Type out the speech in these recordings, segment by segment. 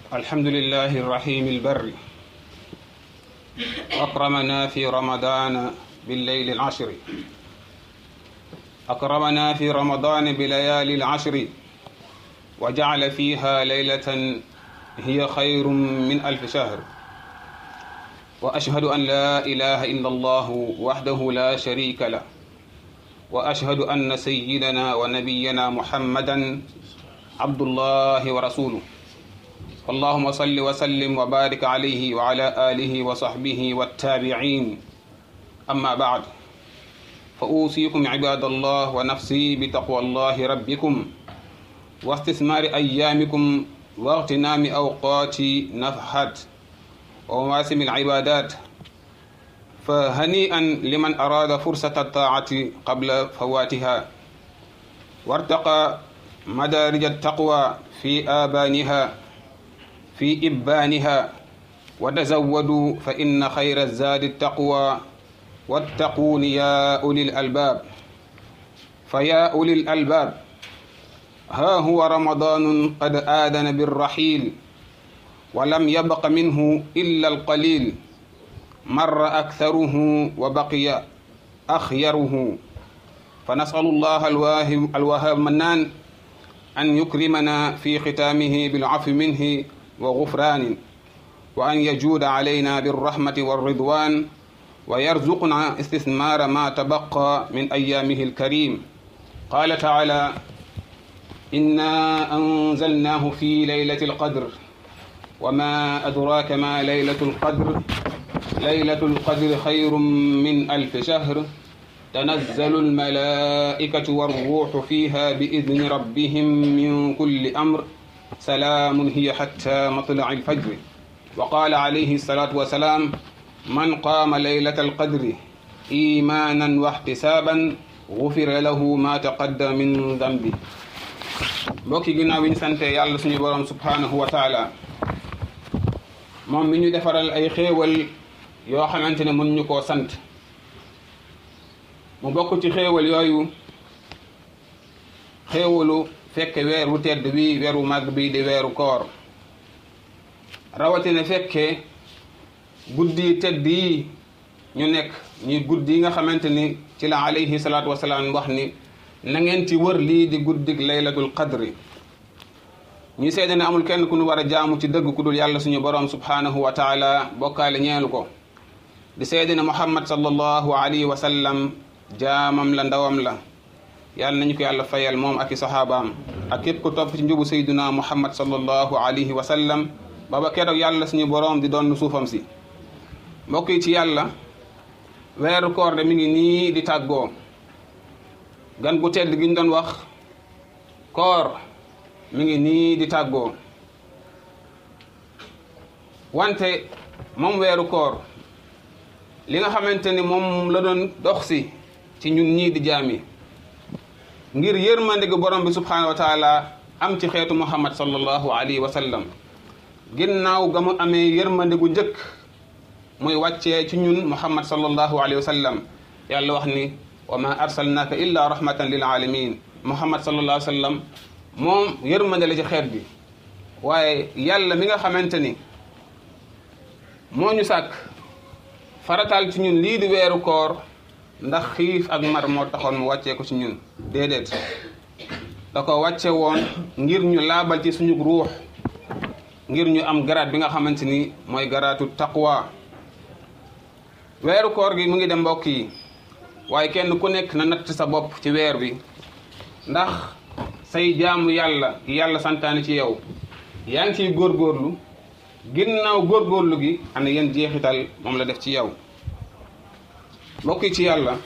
الحمد لله الرحيم البر أكرمنا في رمضان بالليل العشر أكرمنا في رمضان بليالي العشر وجعل فيها ليلة هي خير من ألف شهر وأشهد أن لا إله إلا الله وحده لا شريك له وأشهد أن سيدنا ونبينا محمدا عبد الله ورسوله اللهم صل وسلم وبارك عليه وعلى آله وصحبه والتابعين أما بعد فأوصيكم عباد الله ونفسي بتقوى الله ربكم واستثمار أيامكم واغتنام أوقات نفحات ومواسم العبادات فهنيئا لمن أراد فرصة الطاعة قبل فواتها وارتقى مدارج التقوى في آبانها في إبانها وتزودوا فإن خير الزاد التقوى واتقون يا أولي الألباب فيا أولي الألباب ها هو رمضان قد آذن بالرحيل ولم يبق منه إلا القليل مر أكثره وبقي أخيره فنسأل الله الواهب الوهاب منان أن يكرمنا في ختامه بالعفو منه وغفران وأن يجود علينا بالرحمة والرضوان ويرزقنا استثمار ما تبقى من أيامه الكريم قال تعالى إنا أنزلناه في ليلة القدر وما أدراك ما ليلة القدر ليلة القدر خير من ألف شهر تنزل الملائكة والروح فيها بإذن ربهم من كل أمر سلام هي حتى مطلع الفجر وقال عليه الصلاة والسلام من قام ليلة القدر إيمانا واحتسابا غفر له ما تقدم من ذنبه mbokki ginnaaw bi ñu sante yàlla suñu borom subhanahu wa taala moom mi ñu defaral ay xéewal yoo xamante ne mën ñu koo sant mu bokk ci xéewal yooyu xéewalu fekke weer wu tedd bi weeru màgg bi di weeru koor rawatina fekke guddi tedd yi ñu nekk ñuy guddi yi nga xamante ni ci la alayhi salaatu wasalaam wax ni na ngeen ci wër lii di guddig laylatul qadri ñu seede ne amul kenn ku ñu war a jaamu ci dëgg ku dul yàlla suñu borom subhanahu wa taala bokkaale ñeelu ko di seede ne muhammad sallallahu alayhi wa sallam jaamam la ndawam la yàlla nañu ko yàlla fayal moom ak i saxaabaam ak képp ku topp ci njubu sayduna muhammad sallallahu alayhi wa sallam baba keroog yàlla suñu borom di doon suufam si mbokk yi ci yàlla weeru koor de mi ngi nii di tàggoo gan gu tedd gi ñu doon wax koor mi ngi nii di tàggoo wante moom weeru koor li nga xamante ni moom la doon dox si ci ñun ñii di jaami ngir yërmande gu borom bi subhanahu wa taala am ci xeetu muhammad sallallahu alayhi wa sallam ginnaaw ga mu amee yërmande gu njëkk muy wàccee ci ñun muhammad sallallahu alayhi wa sallam yàlla wax ni wa ma arsalnaaka illa rahmatan lil alamin muhammad sallallahu alayhi wa sallam moom yërmande la ci xeet bi waaye yàlla mi nga xamante ni moo ñu sàkk farataal ci ñun lii di weeru koor ndax xiif ak mar moo taxoon mu wàccee ko ci ñun déedéet da ko wàcce woon ngir ñu laabal ci suñu ruux ngir ñu am garaat bi nga xamante ni mooy garaatu taqwa weeru koor gi mu ngi dem mbokk yi waaye kenn ku nekk na natt sa bopp ci weer bi ndax say jaamu yàlla yàlla santaane ci yow yaa ngi ciy góorgóorlu ginnaaw góorgóorlu gi ana yéen jeexital moom la def ci yow mbokk yi ci yàlla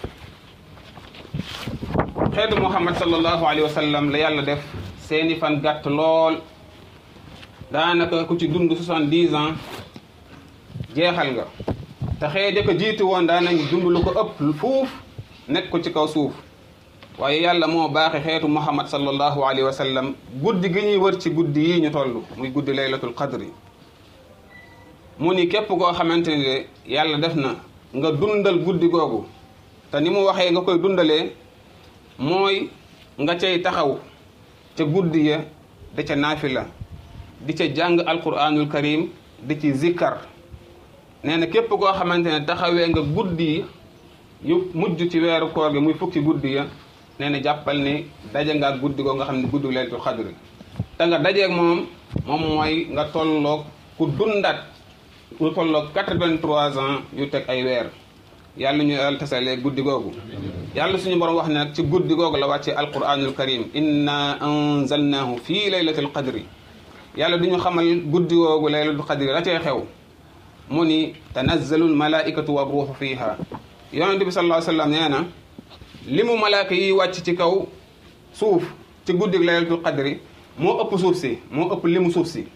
xeetu muhammad sallallahu alayhi wa sallam la yàlla def seeni fan gàtt lool daanaka ku ci dund soixante-dix ans jeexal nga te xëy da ko jiitu woon daanañ dund lu ko ëpp fuuf nekk ko ci kaw suuf waaye yàlla moo baaxe xeetu muhammad sallallahu alayhi wa sallam guddi gi ñuy wër ci guddi yi ñu toll muy guddi laylatul qadri mu ni képp koo xamante ni de yàlla def na nga dundal guddi googu te ni mu waxee nga koy dundalee mooy nga cay taxaw ca guddi ya da ca naafila di ca jàng alquranul karim di ci zikkar nee na képp koo xamante ne taxawee nga guddi yu mujj ci weeru koor gi muy fukki guddi ya nee na jàppal ni daje nga ak guddi goo nga xam ne guddi laylatul xadri te nga dajeeg moom moom mooy nga tolloog ku dundat ku tolloog quatre-vingt-trois ans yu teg ay weer yàlla ñu yàlla tasalee guddi googu yàlla suñu borom wax ne nag ci guddi googu la wàccee alquranul karim inna anzalnahu fii laylatil qadri yàlla du ñu xamal guddi googu laylatul qadri la cee xew mu ni tanazzalu almalaikatu wa ruuxu fiiha yonente bi sallallahu alayhi wa sallam nee na li mu malaaka yi wàcc ci kaw suuf ci guddi laylatul qadri moo ëpp suuf si moo ëpp limu suuf si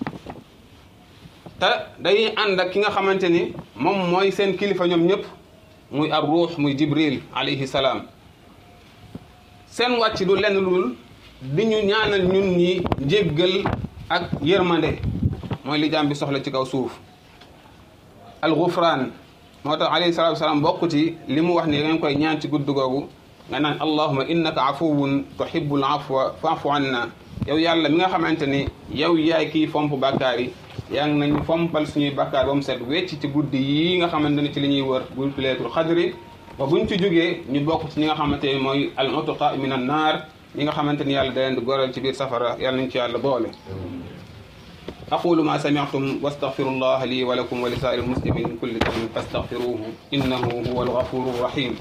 te day ànd ak ki nga xamante ni moom mooy seen kilifa ñoom ñëpp muy ar ruux muy jibril alayhi salaam seen wàcc du lenn lul di ñu ñaanal ñun ñi njéggal ak yërmande mooy li jaam bi soxla ci kaw suuf al gufraan moo tax alayhi salaatu wasalaam bokk ci li mu wax ni ngeen koy ñaan ci gudd googu nga naan allahuma innaka afuwun tuhibbul afwa fa'fu anna yow yàlla mi nga xamante ni yow yaay kii fomp bàkkaar yi yaa ngi nañu fompal suñuy bàkkaar ba mu set wecc ci guddi yi nga xamante ne ci li ñuy wër bu leetul xadri ba buñ ci jógee ñu bokk ci ñi nga xamante ni mooy al utqa min an naar ñi nga xamante ni yàlla da leen di goral ci biir safara yàlla nañ ci yàlla boole aqulu ma sami'tum wastaghfiru allah li wa lakum wa li sa'iril muslimin min kulli dhanbin fastaghfiruhu innahu huwa al-ghafuru rahim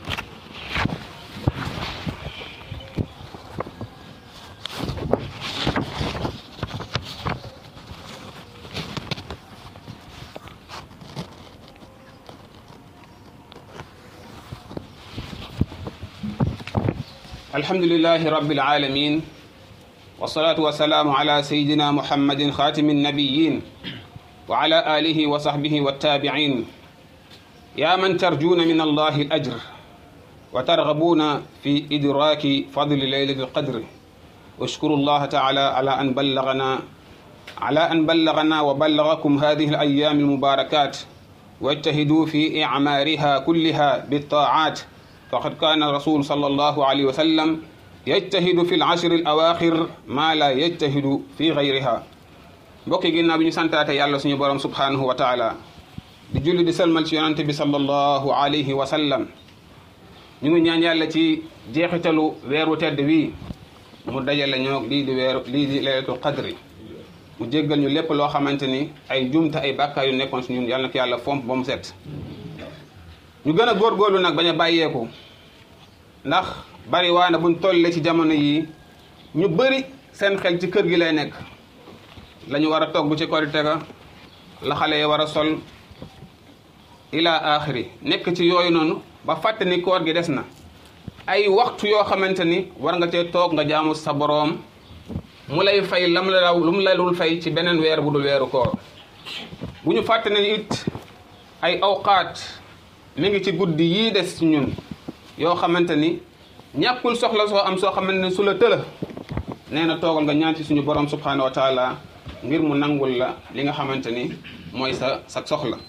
الحمد لله رب العالمين والصلاة والسلام على سيدنا محمد خاتم النبيين وعلى آله وصحبه والتابعين يا من ترجون من الله الأجر وترغبون في إدراك فضل ليلة القدر واشكروا الله تعالى على أن بلغنا على أن بلغنا وبلغكم هذه الأيام المباركات واجتهدوا في إعمارها كلها بالطاعات فقد كان الرسول صلى الله عليه وسلم يجتهد في العشر الأواخر ما لا يجتهد في غيرها mbokki ginnaaw bi ñu santaate yàlla suñu borom subhanahu wa taala di julli di salmal ci yonante bi sallallahu alayhi wa sallam ñu ngi ñaan yàlla ci jeexitalu weeru tedd wii mu dajale ñoo lii di weeru lii di laylatul qadri mu jéggal ñu lépp loo xamante ni ay jumte ay bàkkaar yu nekkoon si ñun yàlla na ko yàlla fomp ba mu set ñu gën a góorgóorlu nag bañ a bàyyeeku ndax bari waa na buñ tollee ci jamono yii ñu bëri seen xel ci kër gi lay nekk la ñu war a togg ci korite ga la xale yi war a sol ila axiri nekk ci yooyu noonu ba fàtte ni koor gi des na ay waxtu yoo xamante ni war nga cee toog nga jaamu sa boroom mu lay fay lam la lu mu la dul fay ci beneen weer bu dul weeru koor bu ñu fàtte ne it ay awqaat mi ngi ci guddi yii des ci ñun yoo xamante ni ñàkkul soxla soo am soo xamante ni su la tëla nee na toogal nga ñaan ci suñu borom subhanahu wa taala ngir mu nangul la li nga xamante ni mooy sa sa soxla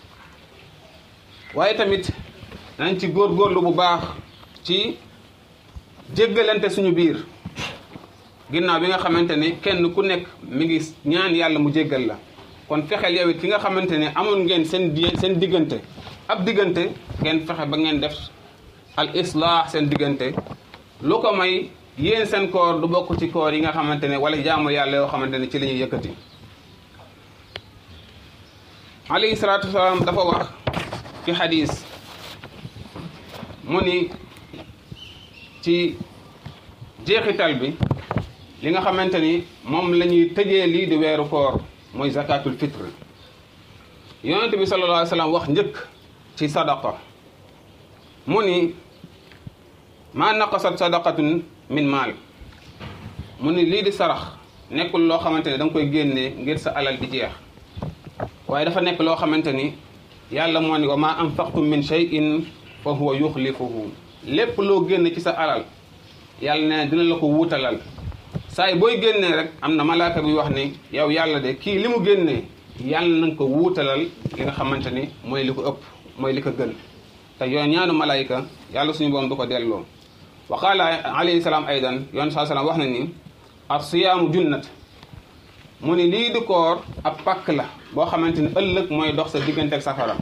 waaye tamit nañ ci góorgóorlu bu baax ci jéggalante suñu biir ginnaaw bi nga xamante ni kenn ku nekk mi ngi ñaan yàlla mu jéggal la kon fexeel yow it ki nga xamante ne amoon ngeen seen seen diggante ab diggante ngeen fexe ba ngeen def al islah seen diggante lu ko may yéen seen koor du bokk ci koor yi nga xamante ne wala jaamu yàlla yoo xamante ne ci la ñuy yëkkati alayhi salaatu wasalaam dafa wax ci xadis mu ni ci jeexital bi li nga xamante ni moom la ñuy tëjee lii di weeru koor mooy zakatul fitre yonente bi sallallahu alayhi wa sallam wax njëkk ci sadaqa mu ni maa naqasat sadaqatun min maal mu ni lii di sarax nekkul loo xamante ne da nga koy génnee ngir sa alal di jeex waaye dafa nekk loo xamante ni yàlla moo ni wa maa anfaqtum min shay'in fa huwa yuxlifuhu lépp loo génne ci sa alal yàlla nee dina la ko wuutalal saa yi booy génnee rek am na malaaka bi wax ni yow yàlla de kii li mu génnee yàlla na nga ko wuutalal li nga xamante ni mooy li ko ëpp mooy li ko gën te yoon ñaanu malaayika yàlla suñu borom du ko delloo wa qaala alayhi salaam aydan yoon saa salaam wax na ni as siyaamu junnat mu ni lii di koor ab pàkk la boo xamante ni ëllëg mooy dox sa diggante ak safara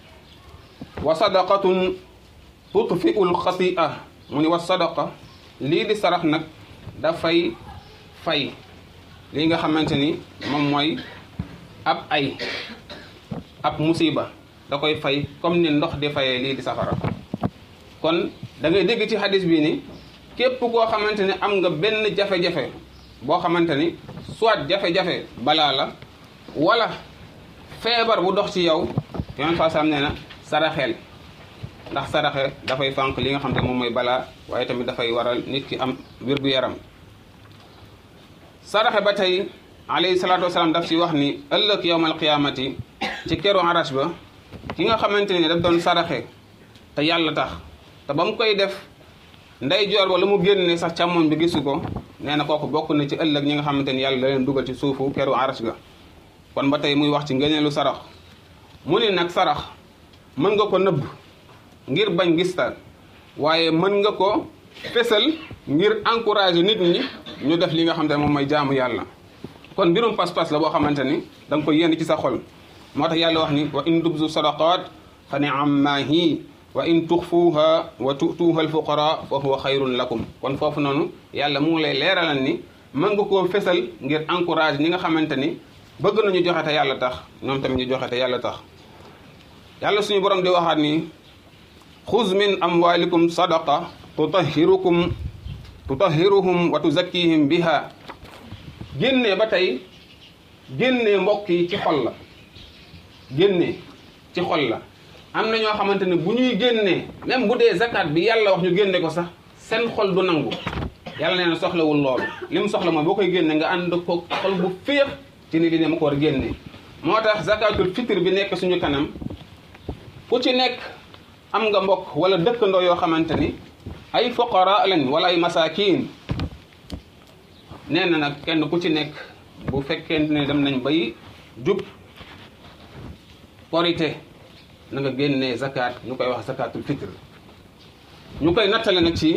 wa sadaqatun tutfiul xatia mu ni wa sadaqa lii di sarax nag dafay fay lii nga xamante ni moom mooy ab ay ab musiba da koy fay comme ni ndox di fayee lii di safara kon da ngay dégg ci hadis bi ni képp koo xamante ni am nga benn jafe-jafe boo xamante ni soit jafe-jafe balaa la wala feebar bu dox ci yow yoon fa sam nee na saraxeel ndax saraxe dafay fànq li nga xam ne moom mooy balaa waaye tamit dafay waral nit ki am wér-gu-yaram saraxe ba tey alayhi salaatu wasalaam daf ci wax ni ëllëg yowmal qiyaamati ci keru arash ba ki nga xamante ni daf doon saraxe te yàlla tax te ba mu koy def ndey joor ba la mu génne sax càmmoñ bi gisu ko nee na kooku bokk na ci ëllëg ñi nga xamante ni yàlla da leen dugal ci suufu keru arash ga kon ba tey muy wax ci ngëneelu sarax mu ni nag sarax mën nga ko nëbb ngir bañ gistal waaye mën nga ko fesal ngir encourager nit ñi ñu def li nga xamante ne moom mooy jaamu yàlla kon mbirum pas-pas la boo xamante ni da nga koy yéene ci sa xol moo tax yàlla wax ni wa in tubzu sadaqat fa ni'amma hi wa in tuxfuuha wa tu'tuuha alfuqara fa huwa xayrun lakum kon foofu noonu yàlla mu ngi lay leeralal ni mën nga koo fesal ngir encourage ñi nga xamante ni bëgg nañu joxe te yàlla tax ñoom tamit ñu joxe te yàlla tax yàlla suñu borom di waxaat ni xuz min amwalikum sadaqa tutahhirukum tutahhiruhum wa tuzakkihim biha génnee ba tey génnee mbokk yi ci xol la génnee ci xol la am na ñoo xamante ne bu ñuy génnee même bu dee zakat bi yàlla wax ñu génne ko sax seen xol du nangu yàlla nee na soxlawul loolu li mu soxla mooy boo koy génne nga ànd ko xol bu féex ci ni li ne ma ko war a génne moo tax zakatul fitre bi nekk suñu kanam ku ci nekk am nga mbokk wala dëkkandoo yoo xamante ni ay foqara lañ wala ay masakin nee na nag kenn ku ci nekk bu fekkente ne dem nañ bay jub korité na nga génnee zakat ñu koy wax zakatul fitre ñu koy nattale nag ci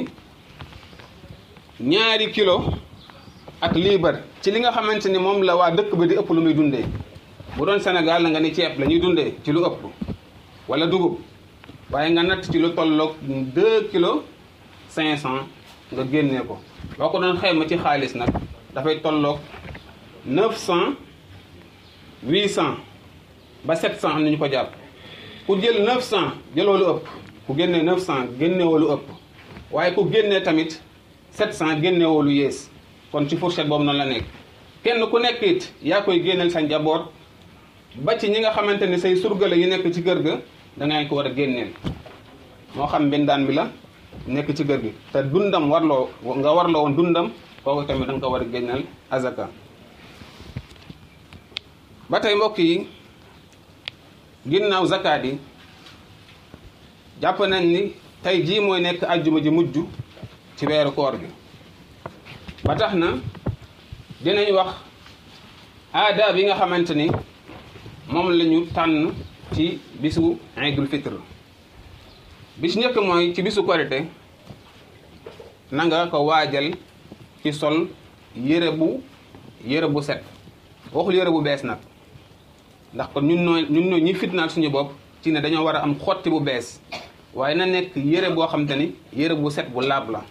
ñaari kilo ak liibar ci li nga xamante ni moom la waa dëkk ba di ëpp lu muy dundee bu doon Sénégal la nga ni ceeb la ñuy dundee ci lu ëpp wala dugub waaye nga natt ci lu tolloog deux kilos cinq cent nga génnee ko boo ko doon xayma ci xaalis nag dafay tolloog neuf cent huit cent ba sept cent am na ñu ko jàpp ku jël neuf cent jëloo lu ëpp ku génnee neuf cent génnewoo lu ëpp waaye ku génnee tamit sept cent génnewoo lu yées kon ci fourchette boobu noonu la nekk kenn ku nekk it yaa koy génneel sa njaboot ba ci ñi nga xamante ni say surgale yi nekk ci kër ga da ngay ko war a génneel moo xam mbindaan bi la nekk ci kër gi te dundam warloo nga warloo woon dundam kooku tamit da nga ko war a génneel azaka ba tey mbokk yi ginnaaw zakaat yi jàpp nañ ni tey jii mooy nekk ajjuma ji mujj ci weeru koor gi ba tax na dinañ wax aada bi nga xamante ni moom la ñu tànn ci bisu Aïdul Fitr bi ci njëkk mooy ci bisu korite na nga ko waajal ci sol yére bu yére bu set waxul yére bu bees nag ndax kon ñun ñoo ñun ñoo ñi fitnaal suñu bopp ci ne dañoo war a am xotti bu bees waaye na nekk yére boo xam te ni yére bu set bu laab la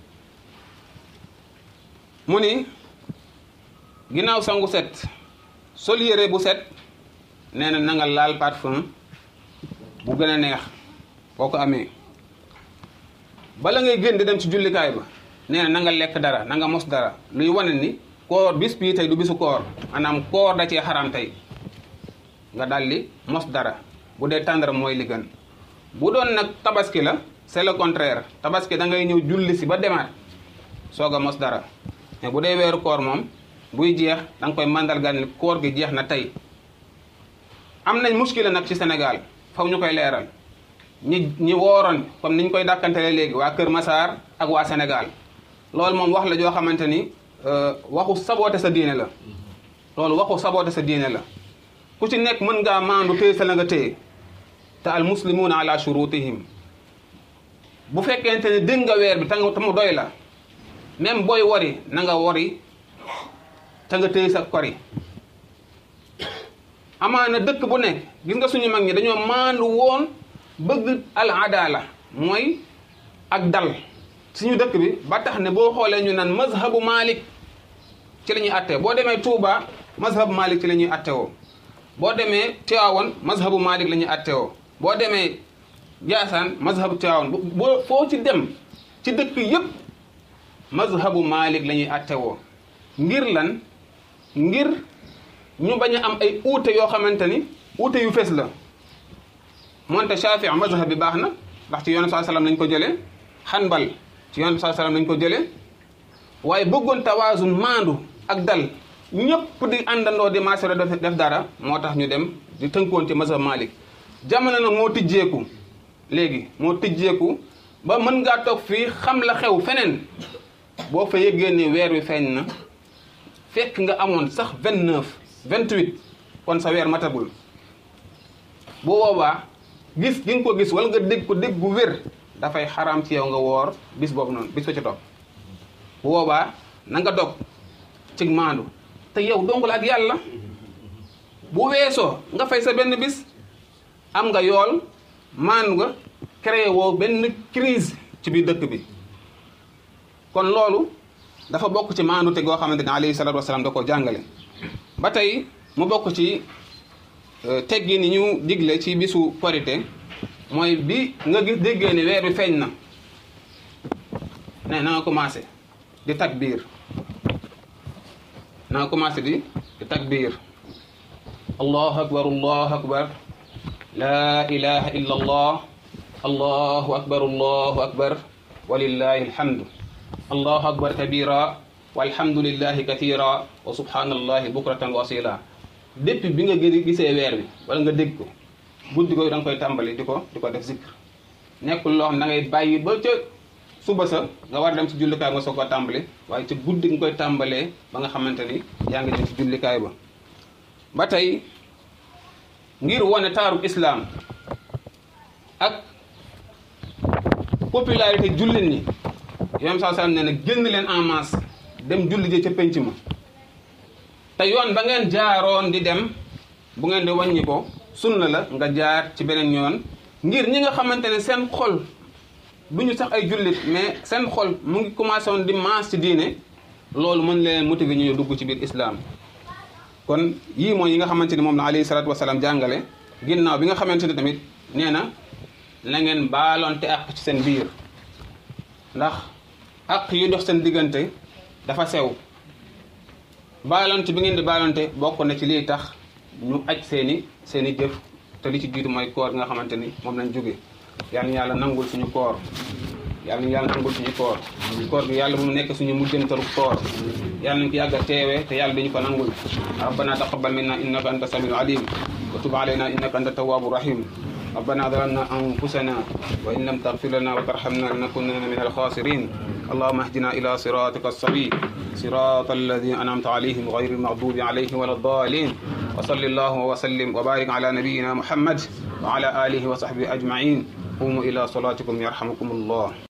mu ni ginnaaw sangu set sol yére bu set nee na na nga laal parfum bu gën a neex boo ko amee bala ngay génn di dem ci jullikaay ba nee na na nga lekk dara na nga mos dara luy wane ni koor bis bii tey du bisu koor maanaam koor da cee xaram tey nga daldi mos dara bu dee tàndara mooy li gën bu doon nag tabaski la c'est le contraire tabaski da ngay ñëw julli si ba demaat soog a mos dara mais bu dee weeru koor moom buy jeex da nga koy màndargal ni koor gi jeex na tey am nañ muskila nag ci Sénégal faw ñu koy leeral ñi ñi wooroon comme niñ koy dàkkantele léegi waa Kër Massar ak waa Sénégal loolu moom wax la joo xamante ni waxu saboote sa diine la loolu waxu saboote sa diine la ku ci nekk mën ngaa maandu téye sa la nga téye te al muslimuuna ala shurutihim bu fekkente ne dégg nga weer bi te mu doy la même booy wari na nga wari te nga téye sa kori amaana dëkk bu nekk gis nga suñu mag ñi dañoo maandu woon bëgg al adala mooy ak dal suñu dëkk bi ba tax ne boo xoolee ñu naan mazhabu malik ci la ñuy attee boo demee Touba mazhabu malik ci la ñuy attewoo boo demee Tiwaawan mazhabu malik la ñuy attewoo boo demee Jaasaan mazhabu Tiwaawan boo foo ci dem ci dëkk yëpp mazhabu malik la ñuy attewoo ngir lan ngir ñu bañ a am ay uute yoo xamante ni uute yu fees la moonte Shaafi mazhab bi baax na ndax ci yoonu saa salaam lañ ko jëlee Hanbal ci yoonu saa salaam lañ ko jëlee waaye bëggoon tawaazun maandu ak dal ñëpp di àndandoo di maasero def dara moo tax ñu dem di tënkoon ci mazhab Malik jamono nag moo tijjeeku léegi moo tijjeeku ba mën ngaa toog fii xam la xew feneen boo fa yëggee ni weer wi feeñ na fekk nga amoon sax vingt neuf vingt huit kon sa weer matagul bu boobaa gis gi nga ko gis wala nga dégg ko dégg bu wér dafay xaraam ci yow nga woor bis boobu noonu bis ba ci topp bu boobaa na nga dog ci maandu te yow dongul ak yàlla bu weesoo nga fay sa benn bis am nga yool maandu nga créé woo benn crise ci biir dëkk bi kon loolu dafa bokk ci maandu te goo xamante ne alayhi salaatu wasalaam da koo jàngale ba tey mu bokk ci teggi ni ñu digle ci bisu korité mooy bi nga gis déggee ni weer bi feeñ na ne na nga commencé di takbiir na nga commencé di di takbiir allahu akbar allahu akbar la ilaha illa allah allahu akbar allahu akbar walillahi alhamdu allahu akbar kabira walhamdulillahi kathira wa subhanallahi bukratan wa asila depuis bi nga gë gisee weer bi wala nga dégg ko guddi ko da nga koy tàmbali di ko di ko def zikr nekkul loo xam da ngay bàyyi ba ca suba sa nga war dem ci jullikaay nga soog koo tàmbali waaye ca guddi nga koy tàmbalee ba nga xamante ni yaa ngi dem ci jullikaay ba ba tey ngir wane taarub islam ak popularité jullit ñi yoon saa sallam ne na génn leen en masse dem julli ji ca penc ma te yoon ba ngeen jaaroon di dem bu ngeen di wàññi ko sunna la nga jaar ci beneen yoon ngir ñi nga xamante ne seen xol du ñu sax ay jullit mais seen xol mu ngi commencé woon di maas ci diine loolu mën leen motiver ñu dugg ci biir islam kon yii mooy yi nga xamante ni moom la alayhi salaatu wasalaam jàngale ginnaaw bi nga xamante ne tamit nee na na ngeen baaloonte àq ci seen biir ndax àq yu dox seen diggante dafa sew baalante bi ngeen di baalante bokk na ci lii tax ñu aj seeni seeni jëf te li ci jiitu mooy koor nga xamante ni moom lañ jóge yàlla na yàlla nangul suñu koor yàlla na yàlla nangul suñu koor koor gi yàlla bu mu nekk suñu mujjantalu koor yàlla nañ ko yàgg a teewee te yàlla dañu ko nangul rabbana taqabbal minna innaka anta samiul alim wa tub alayna innaka anta tawwabu rahim ربنا ظلمنا أنفسنا وإن لم تغفر لنا وترحمنا لنكونن من الخاسرين اللهم اهدنا إلى صراطك السبيل صراط الذين أنعمت عليهم غير المغضوب عليهم ولا الضالين وصل الله وسلم وبارك على نبينا محمد وعلى آله وصحبه أجمعين قوموا إلى صلاتكم يرحمكم الله